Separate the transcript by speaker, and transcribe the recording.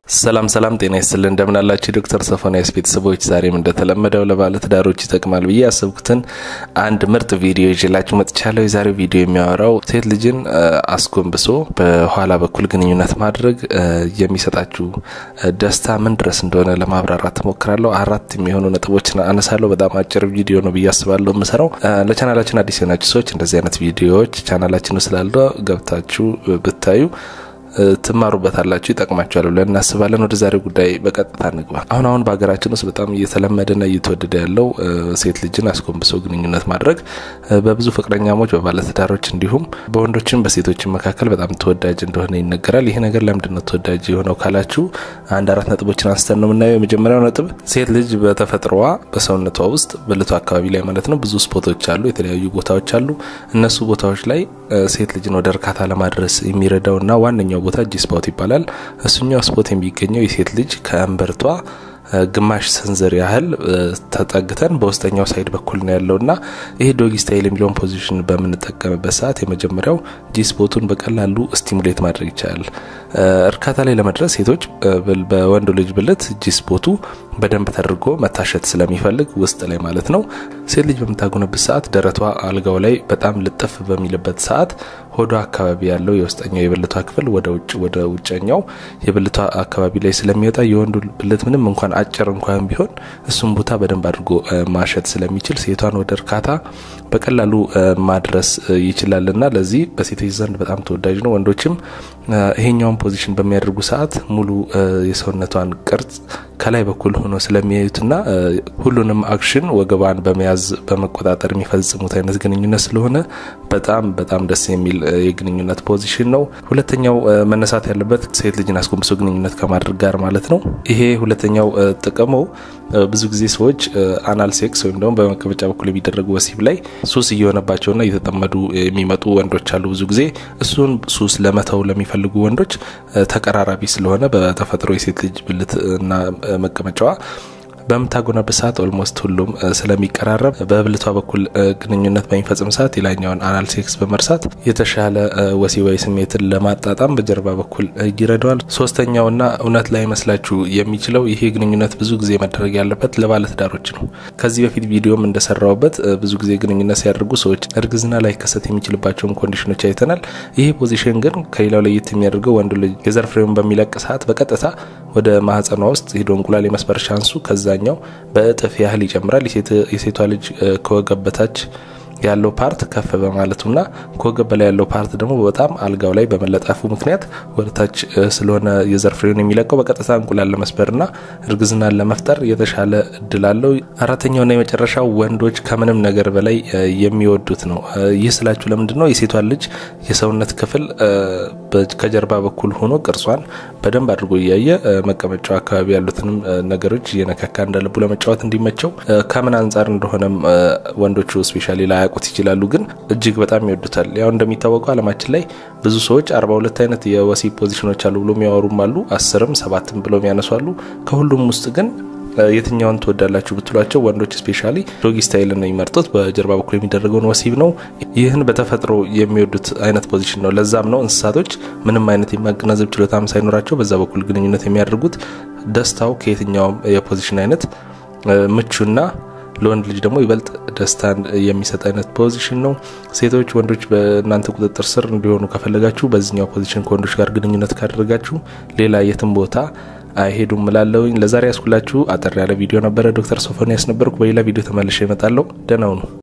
Speaker 1: ሰላም ሰላም፣ ጤና ይስጥልን እንደምን አላችሁ? ዶክተር ሶፎንያስ ቤተሰቦች ዛሬም እንደተለመደው ለባለትዳሮች ይጠቅማል ብዬ ያሰብኩትን አንድ ምርጥ ቪዲዮ ይዤላችሁ መጥቻለሁ። የዛሬው ቪዲዮ የሚያወራው ሴት ልጅን አስጎንብሶ በኋላ በኩል ግንኙነት ማድረግ የሚሰጣችሁ ደስታ ምን ድረስ እንደሆነ ለማብራራት ሞክራለሁ። አራት የሚሆኑ ነጥቦችን አነሳለሁ። በጣም አጭር ቪዲዮ ነው ብዬ አስባለሁ የምሰራው። ለቻናላችን አዲስ የሆናችሁ ሰዎች እንደዚህ አይነት ቪዲዮዎች ቻናላችን ስላለ ገብታችሁ ብታዩ ትማሩበታላችሁ፣ ይጠቅማችኋል ብለን እናስባለን። ወደ ዛሬው ጉዳይ በቀጥታ እንግባ። አሁን አሁን በሀገራችን ውስጥ በጣም እየተለመደና እየተወደደ ያለው ሴት ልጅን አስጎንብሶ ግንኙነት ማድረግ በብዙ ፍቅረኛሞች፣ በባለትዳሮች እንዲሁም በወንዶችም በሴቶችም መካከል በጣም ተወዳጅ እንደሆነ ይነገራል። ይሄ ነገር ለምንድን ነው ተወዳጅ የሆነው ካላችሁ አንድ አራት ነጥቦችን አንስተን ነው የምናየው። የመጀመሪያው ነጥብ ሴት ልጅ በተፈጥሮዋ በሰውነቷ ውስጥ ብልቷ አካባቢ ላይ ማለት ነው ብዙ ስፖቶች አሉ፣ የተለያዩ ቦታዎች አሉ። እነሱ ቦታዎች ላይ ሴት ልጅን ወደ እርካታ ለማድረስ የሚረዳውና ዋነኛው ቦታ ጂ ስፖት ይባላል። እሱኛው ስፖት የሚገኘው የሴት ልጅ ከእምብርቷ ግማሽ ሰንዘር ያህል ተጠግተን በውስጠኛው ሳይድ በኩል ነው ያለው እና ይሄ ዶጊ ስታይል የሚለውን ፖዚሽን በምንጠቀምበት ሰዓት የመጀመሪያው ጂ ስፖቱን በቀላሉ ስቲሙሌት ማድረግ ይቻላል። እርካታ ላይ ለመድረስ ሴቶች በወንዱ ልጅ ብልት ጂ ስፖቱ በደንብ ተደርጎ መታሸት ስለሚፈልግ ውስጥ ላይ ማለት ነው። ሴት ልጅ በምታጎነብት ሰዓት ደረቷ አልጋው ላይ በጣም ልጥፍ በሚልበት ሰዓት ሆዷ አካባቢ ያለው የውስጠኛው የብልቷ ክፍል ወደ ውጭ ወደ ውጨኛው የብልቷ አካባቢ ላይ ስለሚወጣ የወንዱ ብልት ምንም እንኳን አጭር እንኳን ቢሆን እሱም ቦታ በደንብ አድርጎ ማሸት ስለሚችል ሴቷን ወደ እርካታ በቀላሉ ማድረስ ይችላልና ለዚህ በሴቶች ዘንድ በጣም ተወዳጅ ነው። ወንዶችም ይሄኛውን ፖዚሽን በሚያደርጉ ሰዓት ሙሉ የሰውነቷን ቅርጽ ከላይ በኩል ሆኖ ስለሚያዩትና ሁሉንም አክሽን ወገባን በመያዝ በመቆጣጠር የሚፈጽሙት አይነት ግንኙነት ስለሆነ በጣም በጣም ደስ የሚል የግንኙነት ፖዚሽን ነው። ሁለተኛው መነሳት ያለበት ሴት ልጅን አስጎንብሶ ግንኙነት ከማድረግ ጋር ማለት ነው። ይሄ ሁለተኛው ጥቅሙ ብዙ ጊዜ ሰዎች አናል ሴክስ ወይም ደግሞ በመቀመጫ በኩል የሚደረጉ ወሲብ ላይ ሱስ እየሆነባቸውና እየተጠመዱ የሚመጡ ወንዶች አሉ። ብዙ ጊዜ እሱን ሱስ ለመተው ለሚፈልጉ ወንዶች ተቀራራቢ ስለሆነ በተፈጥሮ የሴት ልጅ ብልት እና መቀመጫዋ በምታጎነብስ ሰዓት ኦልሞስት ሁሉም ስለሚቀራረብ በብልቷ በኩል ግንኙነት በሚፈጽም ሰዓት የላኛውን አናል ሴክስ በመርሳት የተሻለ ወሲባዊ ስሜትን ለማጣጣም በጀርባ በኩል ይረዳዋል። ሶስተኛውና እውነት ላይ መስላችሁ የሚችለው ይሄ ግንኙነት ብዙ ጊዜ መደረግ ያለበት ለባለትዳሮች ነው። ከዚህ በፊት ቪዲዮም እንደሰራውበት ብዙ ጊዜ ግንኙነት ሲያደርጉ ሰዎች እርግዝና ላይ ከሰት የሚችልባቸውን ኮንዲሽኖች አይተናል። ይሄ ፖዚሽን ግን ከሌላው ለየት የሚያደርገው ወንዱ ልጅ የዘር ፍሬውን በሚለቅ ሰዓት በቀጥታ ወደ ማህፀኗ ውስጥ ሄዶ እንቁላል የመስበር ሻንሱ ከዛ ኛው በእጥፍ ያህል ይጨምራል። የሴቷ ልጅ ከወገብ በታች ያለው ፓርት ከፍ በማለቱና ከወገብ በላይ ያለው ፓርት ደግሞ በጣም አልጋው ላይ በመለጠፉ ምክንያት ወደታች ስለሆነ የዘር ፍሬውን የሚለቀው በቀጥታ እንቁላል ለመስበርና እርግዝናን ለመፍጠር የተሻለ እድል አለው። አራተኛውና የመጨረሻው ወንዶች ከምንም ነገር በላይ የሚወዱት ነው። ይህ ስላችሁ ለምንድን ነው? የሴቷን ልጅ የሰውነት ክፍል ከጀርባ በኩል ሆኖ ቅርጿን በደንብ አድርጎ እያየ መቀመጫው አካባቢ ያሉትንም ነገሮች እየነካካ እንዳለቡ ለመጫወት እንዲመቸው ከምን አንጻር እንደሆነም ወንዶቹ ስፔሻሊ ላያውቁት ይችላሉ፣ ግን እጅግ በጣም ይወዱታል። ያው እንደሚታወቀው ዓለማችን ላይ ብዙ ሰዎች አርባ ሁለት አይነት የወሲብ ፖዚሽኖች አሉ ብሎ የሚያወሩም አሉ፣ አስርም ሰባትም ብሎ የሚያነሱ አሉ። ከሁሉም ውስጥ ግን የትኛውን ትወዳላችሁ ብትሏቸው ወንዶች ስፔሻሊ ዶጊ ስታይል ነው የሚመርጡት። በጀርባ በኩል የሚደረገውን ወሲብ ነው። ይህን በተፈጥሮ የሚወዱት አይነት ፖዚሽን ነው። ለዛም ነው እንስሳቶች ምንም አይነት የማገናዘብ ችሎታም ሳይኖራቸው በዛ በኩል ግንኙነት የሚያደርጉት። ደስታው ከየትኛውም የፖዚሽን አይነት ምቹና ለወንድ ልጅ ደግሞ ይበልጥ ደስታን የሚሰጥ አይነት ፖዚሽን ነው። ሴቶች ወንዶች በእናንተ ቁጥጥር ስር እንዲሆኑ ከፈለጋችሁ በዚህኛው ፖዚሽን ከወንዶች ጋር ግንኙነት ካደረጋችሁ ሌላ የትም ቦታ አይሄዱም እላለሁኝ። ለዛሬ ያስኩላችሁ አጠር ያለ ቪዲዮ ነበረ። ዶክተር ሶፎንያስ ነበርኩ። በሌላ ቪዲዮ ተመልሼ እመጣለሁ። ደህና ሁኑ።